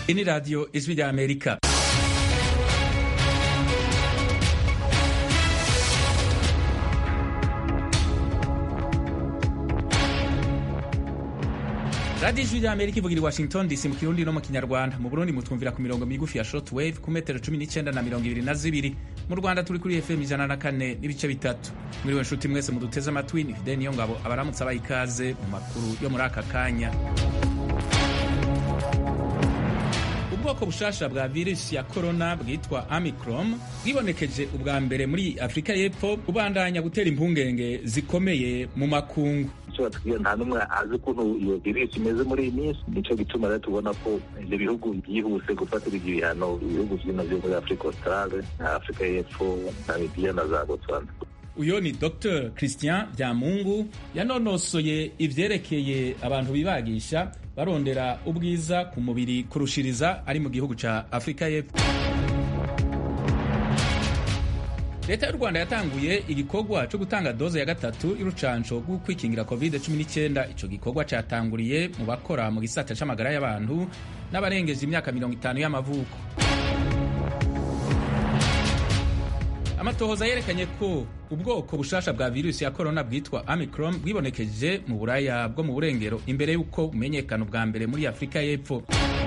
Iyi ni radiyo ijwi rya amerika radiyo ijwi rya amerika ivugira i washington dc mu kirundi no mu kinyarwanda mu burundi mutwumvira ku mirongo migufi ya short wave ku metero cumi n'icyenda na mirongo ibiri na zibiri mu rwanda turi kuri fm ijana na kane n'ibice bitatu mwiriwe nshuti mwese muduteze amatwi ni fideni niyo ngabo abaramutse abaha ikaze mu makuru yo muri aka kanya ubwoko bushasha bwa virusi ya korona bwitwa amicrom bwibonekeje ubwa mbere muri afurika y'epfo bubandanya gutera impungenge zikomeye mu makungu batubwira nta n'umwe azi ukuntu iyo virusi imeze muri iyi minsi nicyo gituma rero tubona ko ibyo bihugu byihuse gufatira ibyo bihano ibihugu byino byo muri afurika australe na afurika y'epfo namibiya na za botswana uyo ni dr christian byamungu yanonosoye ivyerekeye abantu bibagisha barondera ubwiza ku mubiri kurushiriza ari mu gihugu ca afurika y'epfo leta y'u rwanda yatanguye igikorwa cyo gutanga doze ya gatatu y'urucanco rwo kwikingira covid-19 ico gikorwa catanguriye mu bakora mu gisata c'amagara y'abantu n'abarengeje imyaka mirongo itanu y'amavuko amatohoza yerekanye ko ubwoko bushasha bwa virusi ya korona bwitwa amicron bwibonekeje mu buraya bwo mu burengero imbere y'uko bumenyekana ubwa mbere muri afurika y'epfo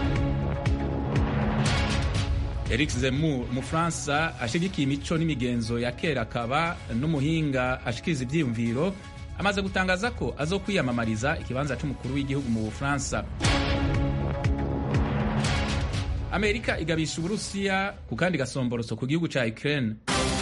Eric Zemmour umufaransa ashigikiye imico n'imigenzo ya kera akaba n'umuhinga ashikiriza ivyiyumviro amaze gutangaza ko azokwiyamamariza ikibanza c'umukuru w'igihugu mu bufaransa amerika igabisha uburusiya ku kandi gasomboroso ku gihugu ca ukraine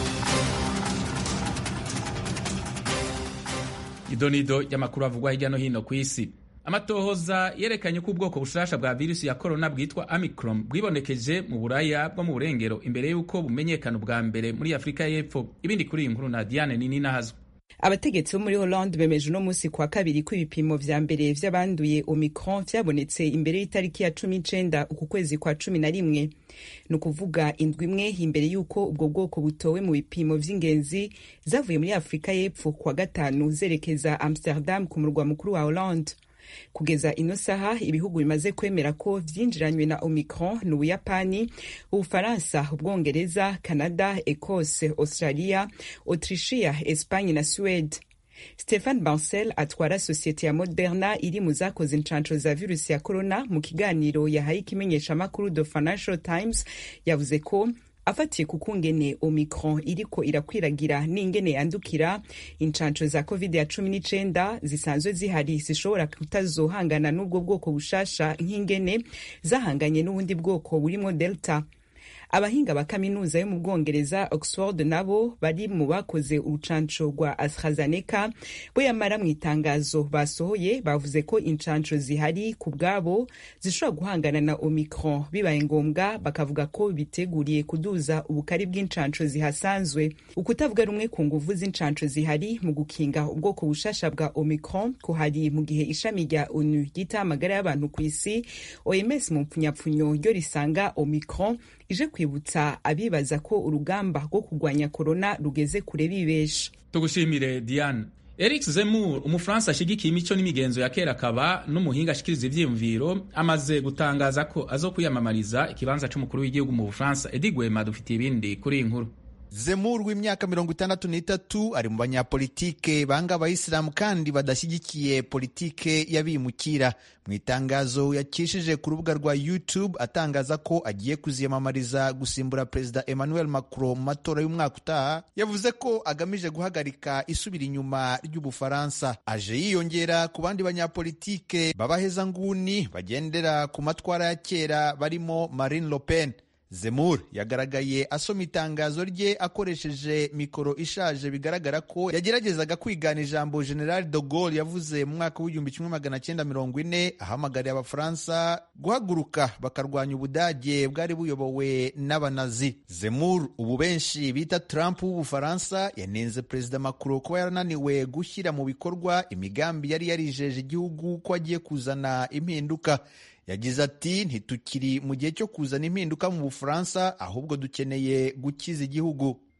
idonido y'amakuru avugwa hirya no hino ku isi amatohoza yerekanye ko ubwoko bushasha bwa virusi ya korona bwitwa amicron bwibonekeje mu buraya bwo mu burengero imbere y'uko bumenyekana ubwa mbere muri afurika y'epfo ibindi kuri iyi nkuru na diane nini nahazwe abategetsi bo muri Hollande bemeje uno munsi kwa kabiri ko ibipimo vya mbere vy'abanduye Omicron vyabonetse imbere y'itariki ya cumi n'icenda uku kwezi kwa cumi na rimwe ni ukuvuga indwi imwe imbere y'uko ubwo bwoko butowe mu bipimo vy'ingenzi zavuye muri Afurika y'Epfo kwa gatanu zerekeza Amsterdam ku murwa mukuru wa Hollande kugeza ino saha ibihugu bimaze kwemera ko vyinjiranywe na omicron ni ubuyapani ubufaransa ubwongereza canada ecosse australia autrichia espagne na suede stephen bancel atwara sosiyete ya moderna iri mu zakoze inshansho za virusi ya corona mu kiganiro yahaye ikimenyeshamakuru the financial times yavuze ko afatiye ku kungene omicron iriko irakwiragira n'ingene yandukira inshansho za covid ya cumi n'icenda zisanzwe zihari zishobora kutazohangana n'ubwo bwoko bushasha nk'ingene zahanganye n'ubundi bwoko burimo delta abahinga ba kaminuza yo mu bwongereza oxford nabo bari mu bakoze urucanco rwa astrazeneca bo yamara mu itangazo basohoye bavuze ko incanco zihari ku bwabo zishobora guhangana na omicron bibaye ngombwa bakavuga ko biteguriye kuduza ubukari bw'incanco zihasanzwe ukutavuga rumwe ku nguvu z'incanco zihari mu gukinga ubwoko bushasha bwa omicron kuhari mu gihe ishami rya onu ryita amagara y'abantu ku isi oms mu mpfunyapfunyo ryo risanga omicron ije kwibutsa abibaza ko urugamba rwo kurwanya korona rugeze kure bibesha tugushimire diane eric zemmour umufaransa ashigikiye imico n'imigenzo ya kera akaba n'umuhinga ashikiriza ivyiyumviro amaze gutangaza ko azokwiyamamariza ikibanza c'umukuru w'igihugu mu bufaransa edi gwema dufitiye ibindi kuri iyi nkuru Zemmour w'imyaka mirongo itandatu n'itatu ari mu banyapolitike banga abayisilamu kandi badashyigikiye politike y'abimukira mu itangazo yakishije ku rubuga rwa YouTube atangaza ko agiye kuziyamamariza gusimbura perezida Emmanuel Macron mu matora y'umwaka utaha yavuze ko agamije guhagarika isubira inyuma ry'Ubufaransa aje yiyongera ku bandi banyapolitike b'abahezanguni bagendera ku matwara ya kera barimo Marine Le Pen Zemmour yagaragaye asoma itangazo rye akoresheje mikoro ishaje bigaragara ko yageragezaga kwigana ijambo General de Gaulle yavuze mu mwaka w'igihumbi kimwe magana cyenda mirongo ine ahamagariye abafaransa guhaguruka bakarwanya ubudage bwari buyobowe n'abanazi Zemmour ubu benshi bita Trump w'ubufaransa yanenze perezida Macron kuba yarananiwe gushyira mu bikorwa imigambi yari yarijeje igihugu ko agiye kuzana impinduka yagize ati ntitukiri mu gihe cyo kuzana impinduka mu bufaransa ahubwo dukeneye gukiza igihugu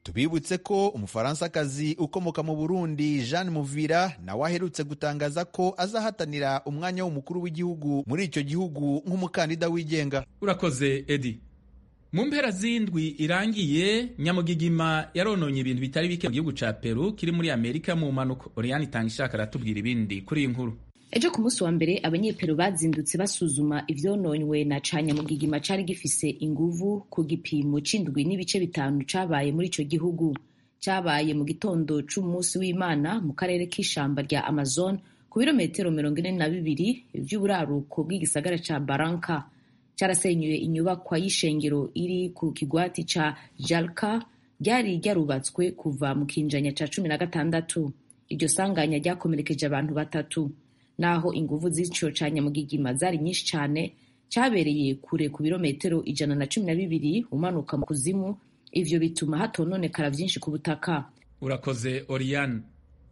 tubibutse ko umufaransakazi ukomoka mu burundi jeanne muvira nawe aherutse gutangaza ko azahatanira umwanya w'umukuru w'igihugu muri icyo gihugu nk'umukandida wigenga urakoze edi mu mpera z'indwi irangiye nyamugigima yarononye ibintu bitari bike mu gihugu ca peru kiri muri amerika mu mpanuka oriyani itanga ishaka aratubwira ibindi kuri iyi nkuru ejo ku munsi wa mbere abanyeperu bazindutse basuzuma ivyononywe na canyamugigima cari gifise inguvu ku gipimo c'indwi n'ibice bitanu cabaye muri ico gihugu cabaye mu gitondo c'umunsi w'imana mu karere k'ishamba rya amazon ku birometero mirongo ine na bibiri vy'uburaruko bw'igisagara ca baranka carasenyuye inyubakwa y'ishengero iri ku kigwati ca jalka ryari ryarubatswe kuva mu kinjanya ca cumi na gatandatu iryo sanganya ryakomerekeje abantu batatu naho inguvu z'ico ca nyamugigima zari nyinshi cane cabereye kure ku birometero ijana na cumi na bibiri umanuka mu kuzimu ivyo bituma hatononekara vyinshi ku butaka urakoze oriyani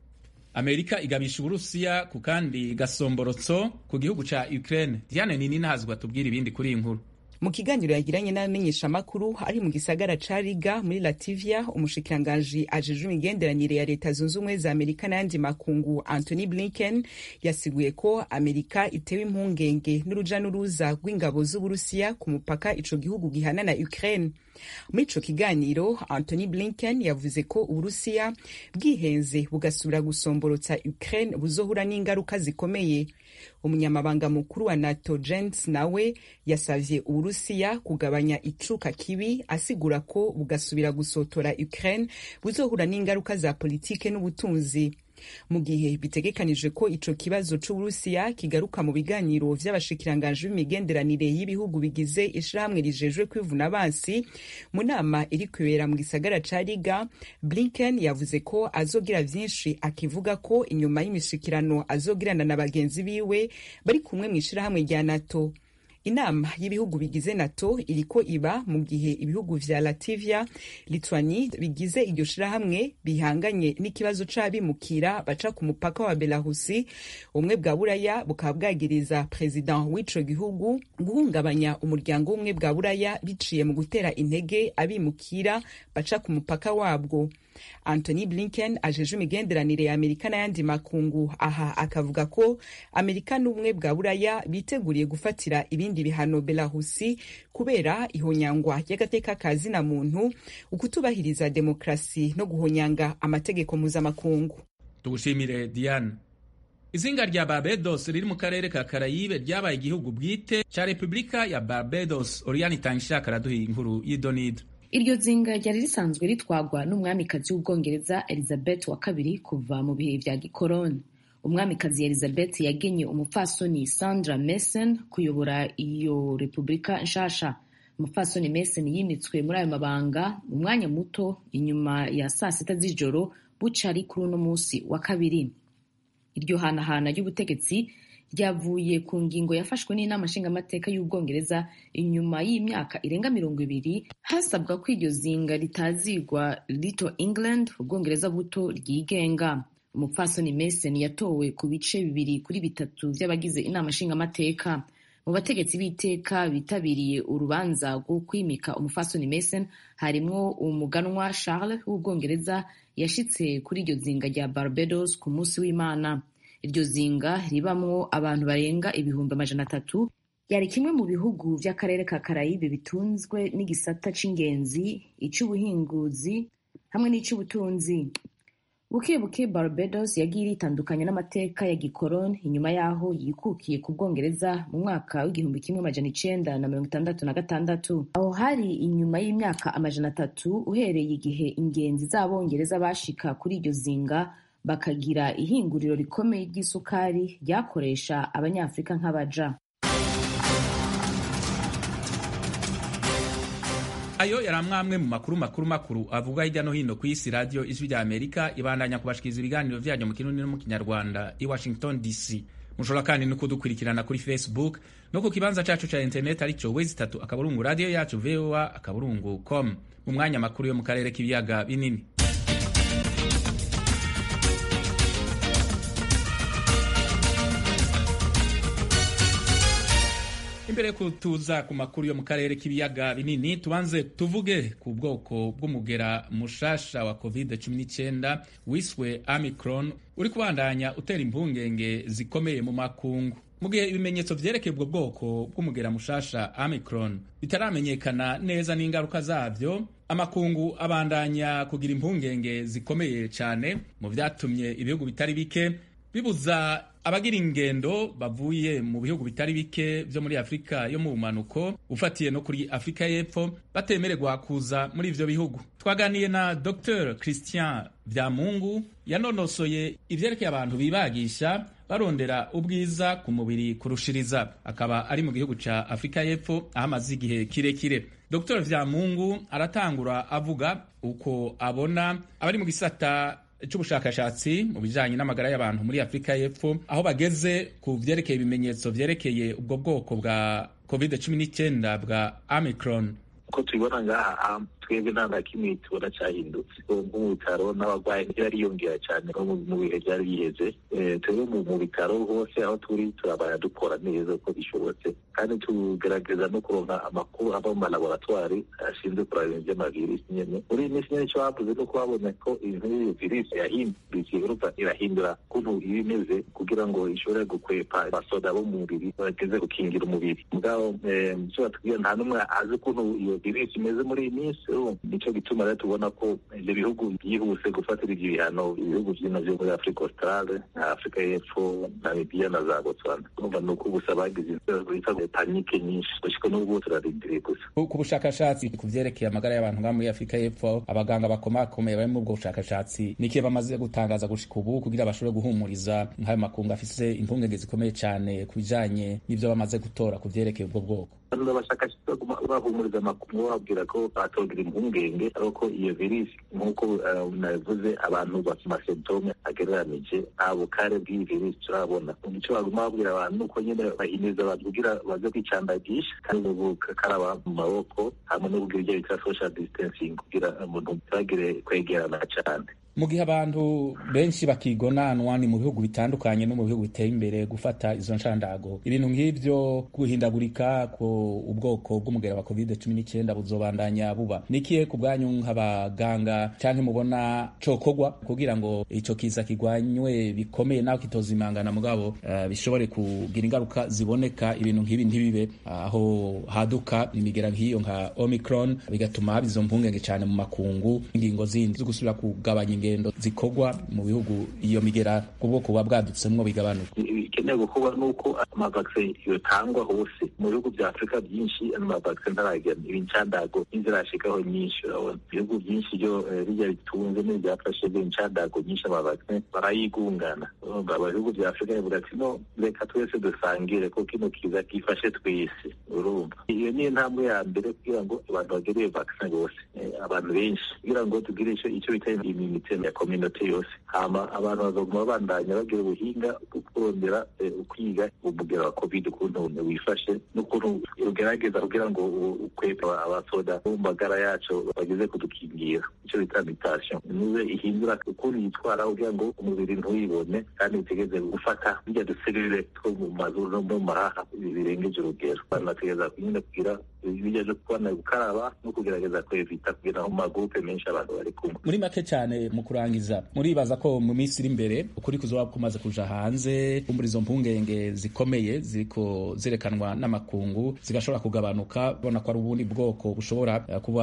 amerika igabisha uburusiya ku kandi gasomborotso ku gihugu ca ukraine diane nini ntazwi atubwira ibindi kuri iyi nkuru mu kiganiro yagiranye n'abamenyeshamakuru ari mu gisagara ca riga muri lativia umushikiranganji ajejwe imigenderanire ya leta zunze ubumwe za amerika n'ayandi makungu anthony blinken yasiguye ko amerika itewe impungenge n'uruja n'uruza rw'ingabo z'uburusiya ku mupaka ico gihugu gihana na ukraine muri ico kiganiro anthony blinken yavuze ko uburusiya bwihenze bugasubira gusomborotsa ukraine buzohura n'ingaruka zikomeye umunyamabanga mukuru wa nato jens nawe yasavye uburusiya kugabanya icuka kibi asigura ko bugasubira gusotora ukraine buzohura n'ingaruka za politike n'ubutunzi mu gihe bitegekanije ko ico kibazo c'uburusiya kigaruka mu biganiro vy'abashikiranganji b'imigenderanire y'ibihugu bigize ishirahamwe rijejwe kwivuna abansi mu nama iri kwibera mu gisagara ca riga blinken yavuze ko azogira vyinshi akivuga ko inyuma y'imishikirano azogirana na bagenzi biwe bari kumwe mw'ishirahamwe rya nato inama y'ibihugu bigize nato iriko iba mu gihe ibihugu vya lativia litwani bigize iryo shirahamwe bihanganye n'ikibazo c'abimukira baca ku mupaka wa belarusi ubumwe bwa buraya bukaba bwagiriza perezida w'ico gihugu guhungabanya umuryango w'ubumwe bwa buraya biciye mu gutera intege abimukira baca ku mupaka wabwo anthony blinken ajeje imigenderanire ya amerika n'ayandi makungu aha akavuga ko amerika n'ubumwe bwa buraya biteguriye gufatira ibindi bihano belarusi kubera ihonyangwa ry'agateka ka zina muntu ukutubahiriza demokrasi no guhonyanga amategeko mpuzamakungu tugushimire diane izinga rya barbados riri mu karere ka karayibe ryabaye igihugu bwite ca repubulika ya barbados oriyani itanga ishaka araduha inkuru y'idonido iryo zinga ryari risanzwe ritwagwa n'umwamikazi w'ubwongereza elizabeth wa kabiri kuva mu bihe vya gikoroni umwamikazi elizabeth yagenye umupfasoni sandra mason kuyobora iyo repubulika nshasha umupfasoni mason yimitswe muri ayo mabanga mu mwanya muto inyuma ya saa sita z'ijoro bucari kuri uno musi wa kabiri iryo hanahana ry'ubutegetsi ryavuye ku ngingo yafashwe n'inama nshingamateka y'ubwongereza inyuma y'imyaka irenga mirongo ibiri hasabwa ko iryo zinga ritazigwa little england ubwongereza buto ryigenga umupfasoni mason yatowe ku bice bibiri kuri bitatu vy'abagize inama nshingamateka mu bategetsi b'iteka bitabiriye urubanza rwo kwimika umupfasoni mason harimwo umuganwa charles w'ubwongereza yashitse kuri iryo zinga rya barbados ku munsi w'imana iryo zinga ribamwo abantu barenga ibihumbi amajana atatu yari kimwe mu bihugu vy'akarere ka karayibe bitunzwe n'igisata c'ingenzi ic'ubuhinguzi hamwe n'ic'ubutunzi buke buke barbados yagiye iritandukanya n'amateka ya gikoroni inyuma y'aho yikukiye ku bwongereza mu mwaka w'igihumbi kimwe amajana icenda na mirongo itandatu na gatandatu aho hari inyuma y'imyaka amajana atatu uhereye igihe ingenzi z'abongereza bashika kuri iryo zinga bakagira ihinguriro rikomeye ry'isukari ryakoresha abanyafurika nk'abaja ayo yari amwe mu makuru makuru makuru avuga hirya no hino ku isi radiyo ijwi rya amerika ibandanya kubashikiriza ibiganiro vyanyu mu kirundi no mu kinyarwanda i washington dc mushobora kandi no kudukurikirana kuri facebook no ku kibanza cacu ca internet arico wezi itatu akaburungu radiyo yacu voa akaburungu com mu mwanya makuru yo mu karere k'ibiyaga binini imbere yo kutuza ku makuru yo mu karere k'ibiyaga binini tubanze tuvuge ku bwoko bw'umugera mushasha wa covid 19 wiswe amicron uri kubandanya utera impungenge zikomeye mu makungu mu gihe ibimenyetso vyerekeye ubwo bwoko bw'umugera mushasha amicron bitaramenyekana neza n'ingaruka zavyo amakungu abandanya kugira impungenge zikomeye cyane mu vyatumye ibihugu bitari bike bibuza abagira ingendo bavuye mu bihugu bitari bike vyo muri afurika yo mu bumanuko ufatiye no kuri afurika y'epfo batemererwa kuza muri ivyo bihugu twaganiye na dr christian vyamungu yanonosoye ivyerekeye abantu bibagisha barondera ubwiza ku mubiri kurushiriza akaba ari mu gihugu ca afurika y'epfo aho amaze igihe kirekire dr vyamungu aratangura avuga uko abona abari mu gisata c'ubushakashatsi mu bijanye n'amagara y'abantu muri afurika y'epfo aho bageze ku vyerekeye ibimenyetso vyerekeye ubwo bwoko bwa covid 19 bwa amicron uko tubibona ngaha twebwe nta na kimwe tubona cyahindutse nko mu bitaro n'abarwayi ntibariyongera cyane no mu bihe byari biheze twebwe mu bitaro hose aho turi turabana dukora neza uko bishobotse kandi tugerageza no kuronka amakuru ava mu malaboratwari ashinzwe kuraba ibintu by'amavirisi nyene muri iyi minsi nyene icyo bavuze ni uko babonye ko ibintu by'iyo virisi yahindukiye urumva irahindura ukuntu iba imeze kugira ngo ishobore gukwepa abasoda bo mu mubiri bageze gukingira umubiri mugabo icyo batubwira nta n'umwe azi ukuntu iyo virisi imeze muri iyi minsi nicyo gituma rero tubona ko ibyo bihugu byihuse gufatira ibyo bihano ibihugu byino byo muri afurika australe na afurika y'epfo namibiya na za botswana urumva ni uko gusa bagize bita panike nyinshi gushika n'ubu turarindiriye gusa ku bushakashatsi ku vyerekeye amagara y'abantu ngaha muri afurika y'epfo abaganga bakomakomeye bari muri ubwo bushakashatsi nikiye bamaze gutangaza gushika ubu kugira bashobore guhumuriza nk'ayo makungu afise impungenge zikomeye cyane ku bijanye n'ivyo bamaze gutora ku vyerekeye ubwo bwoko abashakashatsi baguma bahumuriza amakuru bababwira ko batogira impungenge ariko iyo virisi nk'uko nabivuze abantu bafite amasentome agereranije nta bukare bw'iyi virisi turabona icyo baguma babwira abantu ni uko nyine bahimiriza abantu kugira baze kwicandagisha kandi gukaraba mu maboko hamwe no kugira ibyo bita social distancing kugira umuntu ntibagire kwegerana cyane mu gihe abantu benshi bakigonanwa ni mu bihugu bitandukanye no mu bihugu biteye imbere gufata izo nshandago ibintu nk'ivyo guhindagurika ku ubwoko bw'umugera wa covid cumi n'icyenda buzobandanya buba nikiye ku bwanyu nk'abaganga canke mubona cokogwa kugira ngo ico kiza kigwanywe bikomeye naho kitozimangana mugabo uh, bishobore kugira ingaruka ziboneka ibintu nk'ibi ntibibe aho uh, haduka imigera nk'iyo nka omicron bigatuma haba izo mpungenge cane mu makungu ingingo zindi zo gusubira kugabanya ingendo zikorwa mu bihugu iyo migera kubwo kuba bwadutsemwo bigabanuka bikenewe gukorwa nuko amavaksin yotangwa hose mu bihugu bya afurika byinshi amavaksin ntaragera ibincandago n'inzirashikaho nyinshi urabona ibihugu byinshi byo bijya bitunze n'ibyafashe incandago nyinshi amavaksin barayigungana ibihugu bya afurika bivuga ati no reka twese dusangire ko kino kiza gifashe twese urumva iyo ni intambwe ya mbere kugira ngo abantu bagere iyo vaksin bose abantu benshi kugira ngo tugire icyo bita iminite ya kominote yose hama abantu bazaguma babandanya bagira ubuhinga bwo kurondera ukwiga umugera wa covid ukuntu wifashe n'ukuntu ugerageza kugira ngo ukwepe abasoda mu magara yacu bageze kudukingira icyo bita mutation niwe ihindura ukuntu yitwara kugira ngo umubiri ntuyibone kandi utegeze gufata bijya duserire two mu mazuru no mu mahaha birengeje urugero abantu bategereza nyine kugira bijya byo kubona gukaraba no kugerageza kwevita kugira mu magurupe menshi abantu bari kumwe muri make cyane mu kurangiza muribaza ko mu minsi iri imbere ukuri kuzoba kumaze kuja hanze muri izo mpungenge zikomeye ziriko zerekanwa n'amakungu zigashobora kugabanuka bona ko ari ubundi bwoko bushobora kuba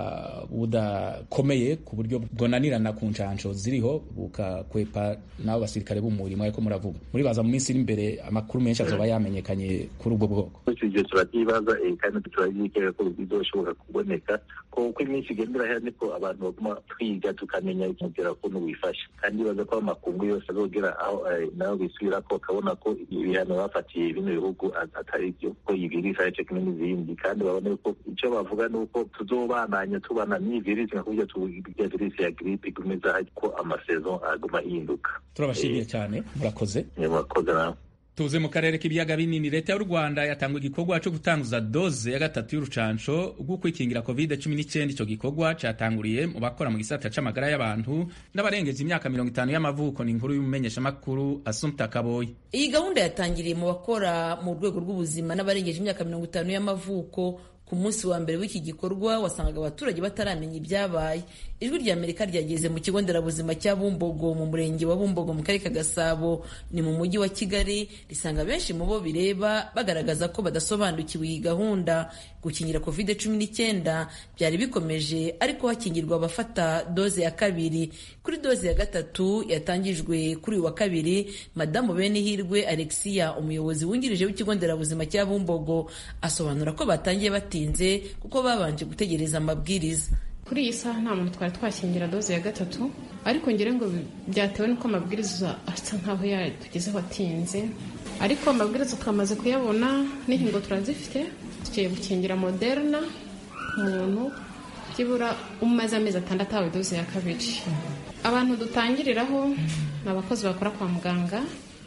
budakomeye ku buryo bwonanirana ku ncansho ziriho bukakwepa n'abo basirikare b'umurimo ariko muravuga muribaza mu minsi iri imbere amakuru menshi azoba yamenyekanye kuri ubwo bwoko icyo turabyibaza kandi turabyikeka ko bizoshobora kuboneka ko uko iminsi igenda irahera niko abantu baguma twiga tukamenya umubwira ukuntu wifashe kandi baza ko amakungu yose azogera aho nayo bisubira ko bakabona ko ibihano bafatiye bino bihugu atari byo ko iyi virisi ari cyo kimwe n'izindi kandi babone ko icyo bavuga ni uko tuzobananya tubana n'iyi virisi nka kurya tuya virisi ya giripe igumeza ko amasezo aguma ahinduka turabashimiye cyane murakoze murakoze nawe tuze mu karere k'ibiyaga binini leta y'u rwanda yatanga igikorwa cyo gutanguza doze ya gatatu y'urucanco rwo kwikingira covid 19 icyo gikorwa catanguriye mu bakora mu gisata c'amagara y'abantu n'abarengeje imyaka mirongo itanu y'amavuko ni inkuru y'umumenyeshamakuru asumta kaboyi iyi gahunda yatangiriye mu bakora mu rwego rw'ubuzima n'abarengeje imyaka mirongo itanu y'amavuko ku munsi wa mbere w'iki gikorwa wasangaga abaturage bataramenya ibyabaye ijwi rya amerika ryageze mu kigo nderabuzima cya bumbogo mu murenge wa bumbogo mu karere ka gasabo ni mu mujyi wa kigali risanga benshi mu bo bireba bagaragaza ko badasobanukiwe iyi gahunda gukingira covid cumi n'icyenda byari bikomeje ariko hakingirwa abafata doze ya kabiri kuri doze ya gatatu yatangijwe kuri uyu wa kabiri madamu benihirwe alexia umuyobozi wungirije w'ikigo nderabuzima cya bumbogo asobanura ko batangiye batinze kuko babanje gutegereza amabwiriza kuri iyi saha nta muntu twari twakingira doze ya gatatu ariko ngira ngo byatewe n'uko amabwiriza asa nkaho yatugezeho atinze ariko amabwiriza twamaze kuyabona n'inkingo turazifite tugiye gukingira moderna umuntu byibura umaze amezi atandatu ahawe doze ya kabiri abantu dutangiriraho ni abakozi bakora kwa muganga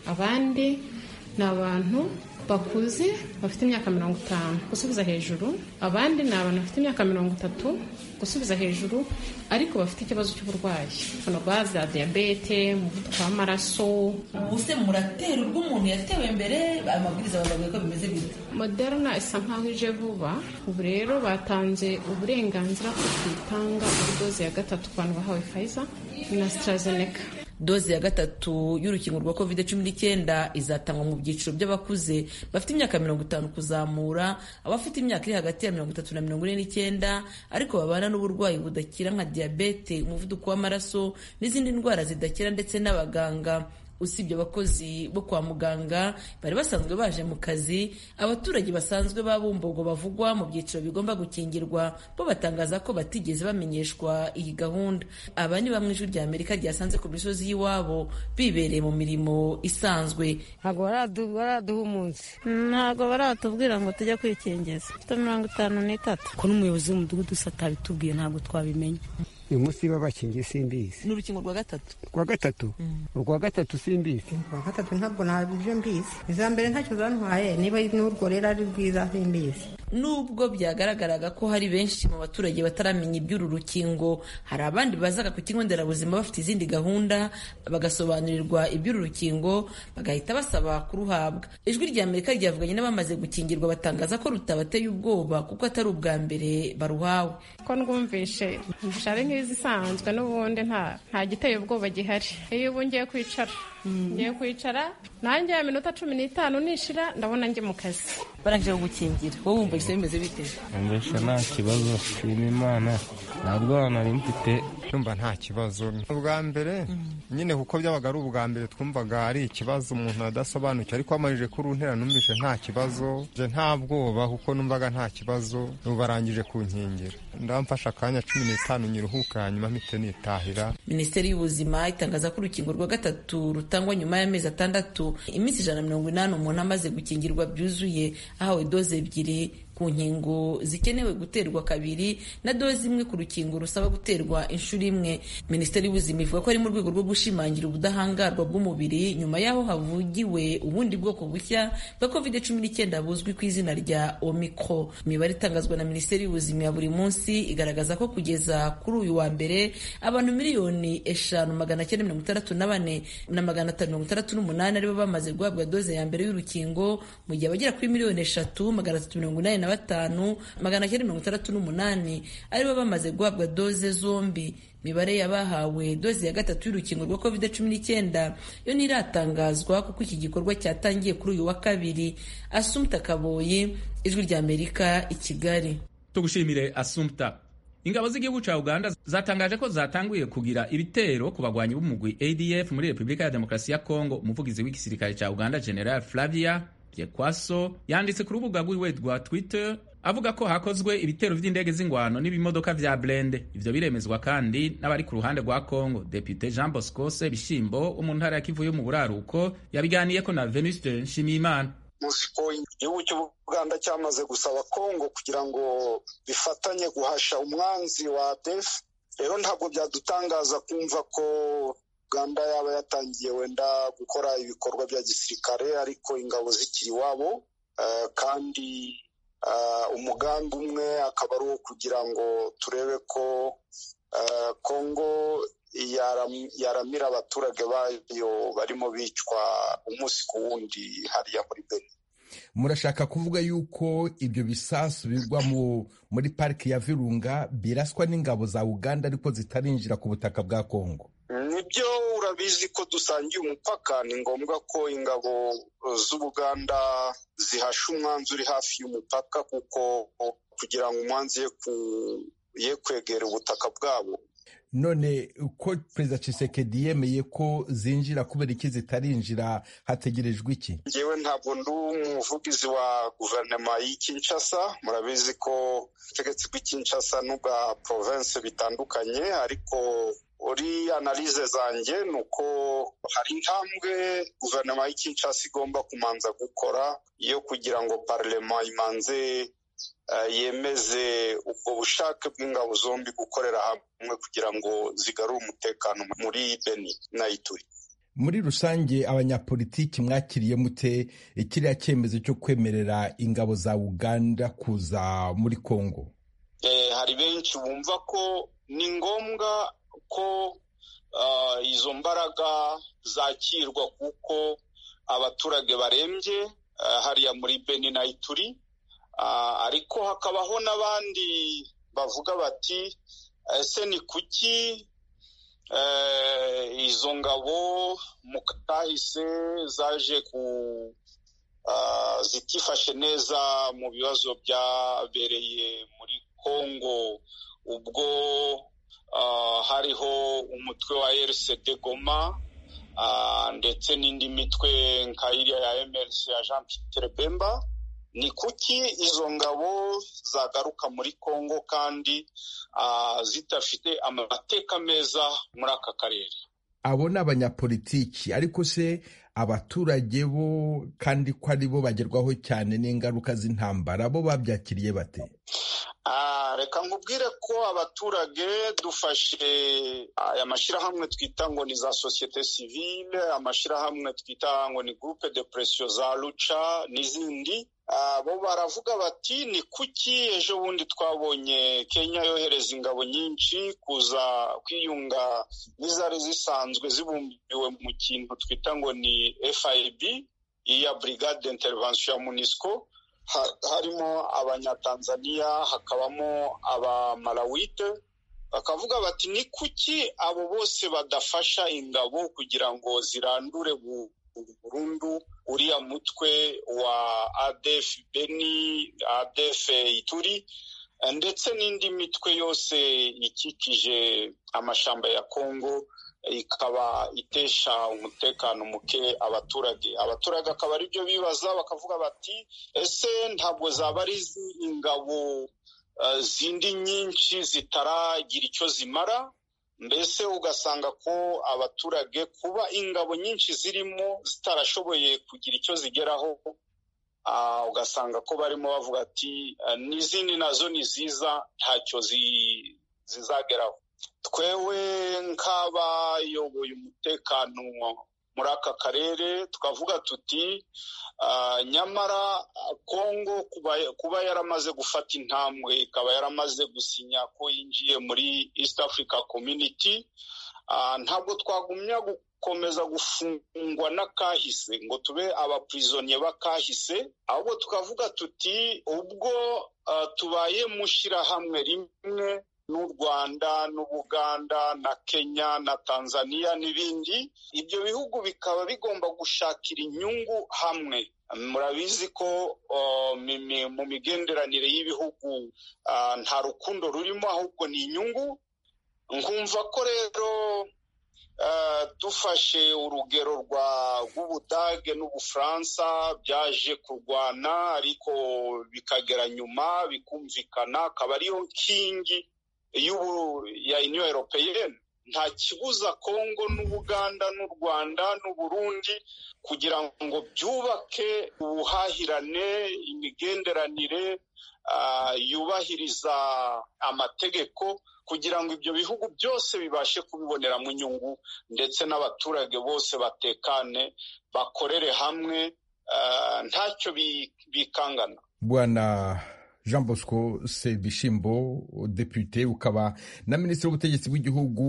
abandi ni abantu bakuze bafite imyaka mirongo itanu gusubiza hejuru abandi ni abantu bafite imyaka mirongo itatu gusubiza hejuru ariko bafite ikibazo cy'uburwayi indwara za diyabete umuvuduko w'amaraso ubu se muratera urwo umuntu yatewe mbere amabwiriza bababwiye ko bimeze bite moderna isa nkaho ije vuba ubu rero batanze uburenganzira ko tuyitanga kuri doze ya gatatu ku bantu bahawe fayiza na AstraZeneca doze ya gatatu y'urukingo rwa covid cumi n'icyenda izatangwa mu byiciro by'abakuze bafite imyaka mirongo itanu kuzamura abafite imyaka iri hagati ya mirongo itatu na mirongo ine n'icyenda ariko babana n'uburwayi budakira nka diyabete umuvuduko w'amaraso n'izindi ndwara zidakira ndetse n'abaganga usibye abakozi bo kwa muganga bari basanzwe baje mu kazi abaturage basanzwe ba bumbogo bavugwa mu byiciro bigomba gukingirwa bo batangaza ko batigeze bamenyeshwa iyi gahunda aba ni bamwe ijwi rya amerika ryasanze ku misozi y'iwabo bibereye mu mirimo isanzwe ntabwo baraduha umunsi ntabwo baratubwira ngo tujye kwikingiza mfite mirongo itanu n'itatu ko n'umuyobozi w'umudugudu usa atabitubwiye ntabwo twabimenya uyu munsi babakingiye simbizi ni urukingo rwa gatatu rwa gatatu urwa gatatu simbizi rwa gatatu ntabwo ntabyo mbizi iza mbere ntacyo zantwaye niba n'urwo rero ari rwiza simbizi nubwo byagaragaraga ko hari benshi mu baturage bataramenya iby'uru rukingo hari abandi bazaga ku kigo nderabuzima bafite izindi gahunda bagasobanurirwa iby'uru rukingo bagahita basaba kuruhabwa ijwi rya amerika ryavuganye n'abamaze gukingirwa batangaza ko rutabateye ubwoba kuko atari ubwa mbere baruhawe ko ndwumvishe ari nk'izisanzwe n'ubundi nta nta giteye ubwoba gihari iyo ubu ngiye kwicara ngiye kwicara nanjye ya minota cumi n'itanu nishira ndabona njye mu kazi barangije gukingira wowe wumva bisa bimeze bite mbese nta kibazo shima imana ntabwo nari mfite numva nta kibazo ubwa mbere nyine kuko byabaga ari ubwa mbere twumvaga ari ikibazo umuntu adasobanukiwe ariko wamajije kuruntera numvise nta kibazo nje nta bwoba kuko numvaga nta kibazo ubu barangije kunkingira ndamfashe akanya cumi n'itanu nyiruhuka hanyuma mpite nitahira minisiteri y'ubuzima itangaza ko urukingo rwa gatatu rutangwa nyuma y'amezi atandatu iminsi ijana na mirongo inani umuntu amaze gukingirwa byuzuye ahawe doze ebyiri ku nkingo zikenewe guterwa kabiri na doze imwe ku rukingo rusaba guterwa inshuro imwe minisiteri y'ubuzima ivuga ko ari mu rwego rwo gushimangira ubudahangarwa bw'umubiri nyuma y'aho havugiwe ubundi bwoko bushya bwa covid cumi n'icyenda buzwi ku izina rya omicro imibare itangazwa na minisiteri y'ubuzima ya buri munsi igaragaza ko kugeza kuri uyu wa mbere abantu miliyoni eshanu magana cyenda mirongo itandatu na bane na magana atanu mirongo itandatu n'umunani aribo bamaze guhabwa doze ya mbere y'urukingo mu gihe abagera kuri miliyoni eshatu magana atatu mirongo inani na batanu magana cyenda mirongo itandatu n'umunani aribo bamaze guhabwa doze zombi imibare y'abahawe doze ya gatatu y'urukingo rwa covid cumi n'icyenda yo ntiratangazwa kuko iki gikorwa cyatangiye kuri uyu wa kabiri asumta kaboyi ijwi rya amerika i kigali tugushimire asumta ingabo z'igihugu cya uganda zatangaje ko zatanguye kugira ibitero ku bagwanyi b'umugwi adf muri repubulika ya demokarasi ya kongo umuvugizi w'igisirikare cya uganda general flavia byekwaso yanditse ku rubuga rwiwe rwa twitter avuga ko hakozwe ibitero by'indege z'ingwano n'ibimodoka vya blende ivyo biremezwa kandi n'abari ku ruhande rwa congo depute jean bosco sebishimbo wo mu ntara ya kivu yo mu buraruko yabiganiyeko na venuste nshimiyimana muzi ko igihugu cy'ubuganda cyamaze gusaba kongo kugira ngo bifatanye guhasha umwanzi wa def rero ntabwo byadutangaza kumva ko uganda yaba yatangiye wenda gukora ibikorwa bya gisirikare ariko ingabo zikiri iwabo kandi umugambi umwe akaba ari uwo kugira ngo turebe ko kongo yaramira abaturage bayo barimo bicwa umunsi ku wundi hariya muri beni murashaka kuvuga yuko ibyo bisasu bigwa muri pariki ya virunga biraswa n'ingabo za uganda ariko zitarinjira ku butaka bwa kongo nibyo urabizi ko dusangiye umupaka ni ngombwa ko ingabo z'ubuganda zihasha umwanzi uri hafi y'umupaka kuko kugira ngo umwanzi ye kwegera ubutaka bwabo none uko perezida Tshisekedi yemeye ko zinjira kubera iki zitarinjira hategerejwe iki ngewe ntabwo ndi umuvugizi wa guverinoma y'i Kinshasa murabizi ko ubutegetsi bw'i Kinshasa n'ubwa province bitandukanye ariko uri analize zanjye ni uko hari intambwe guverinoma y'i Kinshasa igomba kumanza gukora yo kugira ngo parlema imanze yemeze ubwo bushake bw'ingabo zombi gukorera hamwe kugira ngo zigarure umutekano muri beni na ituri muri rusange abanyapolitiki mwakiriye mute kiriya cyemezo cyo kwemerera ingabo za uganda kuza muri congo hari benshi bumva ko ni ngombwa ko izo mbaraga zakirwa kuko abaturage barembye hariya muri beni na ituri ariko hakabaho n'abandi bavuga bati ese ni kuki izo ngabo mu kahise zaje ku zitifashe neza mu bibazo byabereye muri congo ubwo hariho umutwe wa rcd goma ndetse n'indi mitwe nka iriya ya mrc ya jean Pierre bemba ni kuki izo ngabo zagaruka muri congo kandi zidafite amateka meza muri aka karere abo ni abanyapolitiki ariko se abaturage bo kandi ko ari bo bagerwaho cyane n'ingaruka z'intambara bo babyakiriye bate reka nkubwire ko abaturage dufashe aya mashyirahamwe twita ngo ni za sosiyete sivile amashyirahamwe twita ngo ni groupe de pression za luca n'izindi bo baravuga bati ni kuki ejo bundi twabonye kenya yohereza ingabo nyinshi kuza kwiyunga n'izari zisanzwe zibumbiwe mu kintu twita ngo ni fib iya brigade d'intervention ya munisco harimo abanyatanzaniya hakabamo abamalawite bakavuga bati ni kuki abo bose badafasha ingabo kugira ngo zirandure burundu uriya mutwe wa adef beni adef ituri ndetse n'indi mitwe yose ikikije amashamba ya kongo ikaba itesha umutekano muke abaturage abaturage akaba ari byo bibaza bakavuga bati ese ntabwo zaba ari ingabo zindi nyinshi zitaragira icyo zimara mbese ugasanga ko abaturage kuba ingabo nyinshi zirimo zitarashoboye kugira icyo zigeraho ugasanga ko barimo bavuga ati n'izindi nazo ni ziza ntacyo zizageraho twewe nk'abayoboye umutekano muri aka karere tukavuga tuti nyamara kongo kuba yaramaze gufata intambwe ikaba yaramaze gusinya ko yinjiye muri east africa community ntabwo twagumya gukomeza gufungwa n'akahise ngo tube abapurizoniye b'akahise ahubwo tukavuga tuti ubwo tubaye mu shyirahamwe rimwe n'u rwanda n'ubuganda na kenya na tanzania n'ibindi ibyo bihugu bikaba bigomba gushakira inyungu hamwe murabizi ko mu migenderanire y'ibihugu nta rukundo rurimo ahubwo ni inyungu nkumva ko rero dufashe urugero rw'ubudage n'ubufaransa byaje kurwana ariko bikagera nyuma bikumvikana akaba ariyo nkingi ya uniyo europeyeni nta kibuza kongo n'ubuganda n'u rwanda n'uburundi kugira ngo byubake ubuhahirane imigenderanire yubahiriza amategeko kugira ngo ibyo bihugu byose bibashe kubiboneramo inyungu ndetse n'abaturage bose batekane bakorere hamwe ntacyo bikangana bwana jean bosco sebishimbo depute ukaba na minisitiri w'ubutegetsi bw'igihugu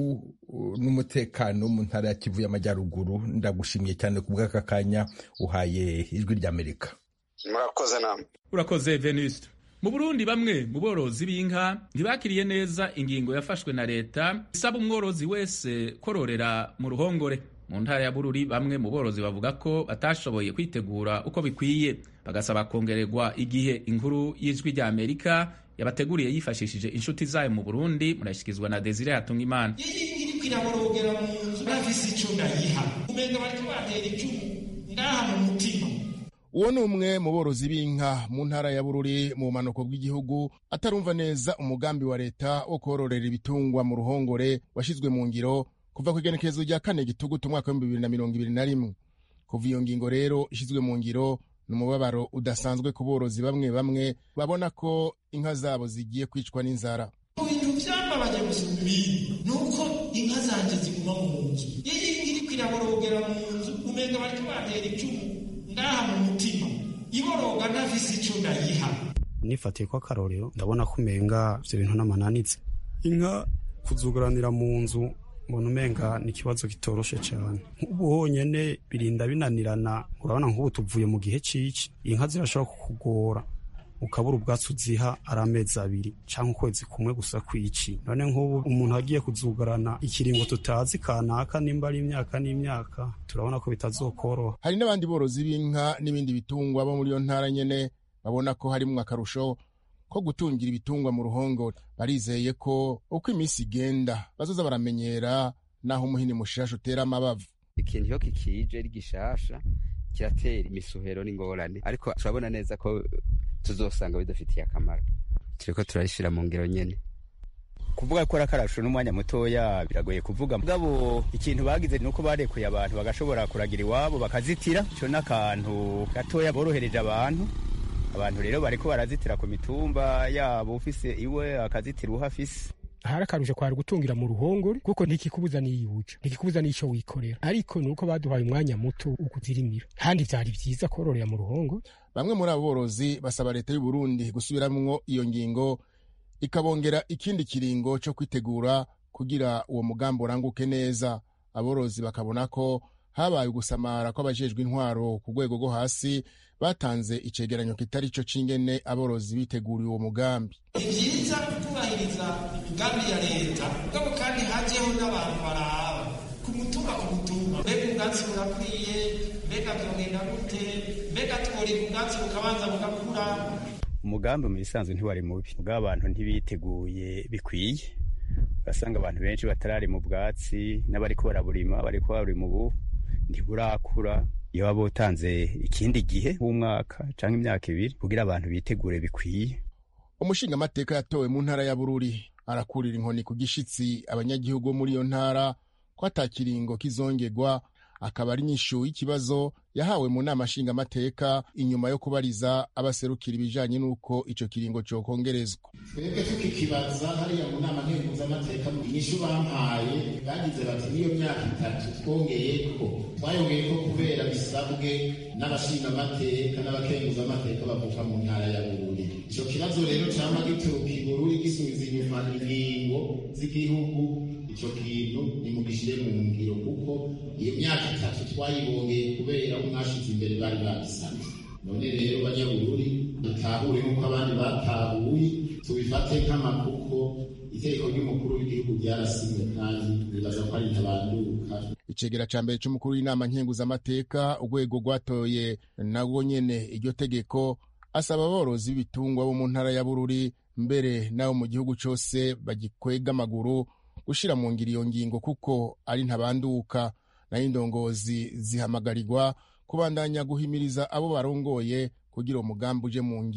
n'umutekano mu ntara ya kivu y'amajyaruguru ndagushimiye cyane ku bw'aka kanya uhaye ijwi ry'amerika murakoze namwe urakoze venuste mu burundi bamwe mu borozi b'inka ntibakiriye neza ingingo yafashwe na leta isaba umworozi wese kororera mu ruhongore mu ntara ya bururi bamwe mu borozi bavuga ko batashoboye kwitegura uko bikwiye bagasaba kongererwa igihe inkuru y'ijwi rya amerika yabateguriye yifashishije inshuti zayo mu burundi murashyikirizwa na desire hatunga imana iriko iraborogera mu nzu bafise ico ndayiha umenga bariko batera icumu ngaha mu mutima uwo ni umwe mu borozi b'inka mu ntara ya bururi mu bumanuko bw'igihugu atarumva neza umugambi wa leta wo kororera ibitungwa mu ruhongore washyizwe mu ngiro kuva ku igenekerezo rya kane gitugutu umwaka w'ibihumbi bibiri na mirongo ibiri na rimwe kuva iyo ngingo rero ishyizwe mu ngiro ni umubabaro udasanzwe ku borozi bamwe bamwe babona ko inka zabo zigiye kwicwa n'inzara mu bintu byambabaje gusumba ibindi ni uko inka zanjye ziguma mu nzu iyo iriko iraborogera mu nzu umenga bariko batera icumu ngaha mu mutima iboroga ntafise ico ndayiha nifatiye ko akarorero ndabona ko umenga ivyo bintu n'amananitse inka kuzuguranira mu nzu mbona umenga ni ikibazo kitoroshe cyane nk'ubu honyine birinda binanirana urabona nk'ubu tuvuye mu gihe c'ici inka zirashobora kukugora ukabura ubwatsi uziha ari amezi abiri cyangwa ukwezi kumwe gusa kwici none nk'ubu umuntu agiye kuzugarana ikiringo tutazi kanaka nimba ari imyaka n'imyaka turabona ko bitazokoroha hari n'abandi borozi b'inka n'ibindi bitungwa bo muri iyo ntara nyene babona ko harimwo akarusho ko gutungira ibitungwa mu ruhongore barizeye ko uko iminsi igenda bazoza baramenyera naho umuhini mushasha utera amabavu ikintu iyo kikije ari gishasha kiratera imisuhero n'ingorane ariko turabona neza ko tuzosanga bidafitiye akamaro turiko turayishira mu ngiro nyene kuvuga ko arakarasho n'umwanya mutoya biragoye kuvuga mugabo ikintu bagize ni uko barekuye abantu bagashobora kuragira iwabo bakazitira ico n'akantu gatoya borohereje abantu abantu rero bariko barazitira ku mitumba yabo ufise iwe akazitira uhafise hari akarusho kwari gutungira mu ruhongore kuko ntikikubuza niyuja ntikikubuza n'ico wikorera ariko nuko baduhaye umwanya muto ukuzirimira kandi vyari vyiza kororera mu ruhongore bamwe muri abo borozi basaba leta y'u Burundi gusubiramwo iyo ngingo ikabongera ikindi kiringo co kwitegura kugira uwo mugambi uranguke neza aborozi bakabona ko habaye ugusamara kw'abajejwe intwaro ku rwego rwo hasi batanze icegeranyo kitari co c'ingene aborozi biteguriye uwo mugambi ni vyiza kubahiriza imigambi ya leta mugabo kandi hajeho n'abantu baraba ku mutumba ku mutumba mbega ubwatsi burakwiye mbega vyogenda gute mbega tworira ubwatsi bukabanza bugakura umugambi mu bisanzwe ntiwari mubi mugabo abantu ntibiteguye bikwiye urasanga abantu benshi batarari mu bwatsi n'abariko baraburima bariko barima ubu ntiburakura iyo waba utanze ikindi gihe w'umwaka cyangwa imyaka ibiri kugira abantu bitegure bikwiye umushingamateka yatowe mu ntara ya bururi arakurira inkoni ku gishitsi abanyagihugu bo muri iyo ntara ko atakiringo kizongerwa akaba ari nyishu y'ikibazo yahawe mu nama nshingamateka inyuma yo kubariza abaserukira ibijanye n'uko ico kiringo cokongerezwa twebwe tukikibaza hariya mu nama nkenguzamateka inyishu bampaye bagize bati n'iyo myaka itatu twongeyeko twayongeyeko kubera bisabwe n'abashingamateka n'abakenguzamateka bavuka mu ntara ya bururi ico kibazo rero cama gituruka i bururi gisubiza inyuma ingingo z'igihugu ico kintu nimugishire mu ngiro kuko iyo myaka itatu twayibongeye kubera aho mwashize imbere bari babisabye none rero banyabururi dutahure nk'uko abandi batahuye tubifate nk'amakuko itegeko ry'umukuru w'igihugu ryarasinywe kandi nibaza ko ari ntabanduka icegera ca mbere c'umukuru w'inama nkenguzamateka urwego rwatoye narwo nyene iryo tegeko asaba aborozi b'ibitungwa bo mu ntara ya bururi mbere n'abo mu gihugu cose bagikwega amaguru gushira mu ngiro iyo ngingo kuko ari ntabanduka nayo indongozi zihamagarirwa kubandanya guhimiriza abo barongoye kugira umugambi uje mu ngiro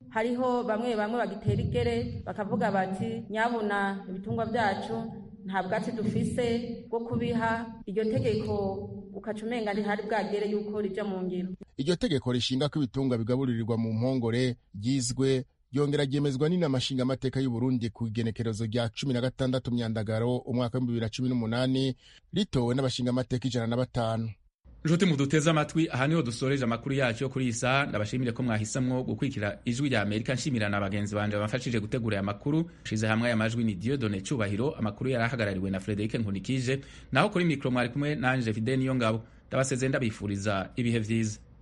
hariho bamwe bamwe bagitera igere bakavuga bati nyabuna ibitungwa byacu nta bwatsi dufise bwo kubiha iryo tegeko ukaca umenga ntihari bwagere yuko rija mu ngiro iryo tegeko rishinga ko ibitungwa bigaburirirwa mu mpongore ryizwe ryongera ryemezwa n'inama nshingamateka y'u Burundi ku igenekerezo rya cumi na gatandatu myandagaro umwaka w'ibihumbi bibiri na cumi n'umunani ritowe n'abashingamateka ijana na batanu nshuti muduteze amatwi aha niho dusoreje amakuru yacu yo kuri iyi saha ndabashimire ko mwahisamwo gukurikira ijwi rya amerika nshimira na bagenzi banje bamfashije gutegura aya makuru nshize hamwe aya majwi ni diodone cubahiro amakuru yari ahagarariwe na frederike nkunikije naho kuri mikoro mwari kumwe nanje fide niyo ngabo ndabasezeye ndabifuriza ibihe vyiza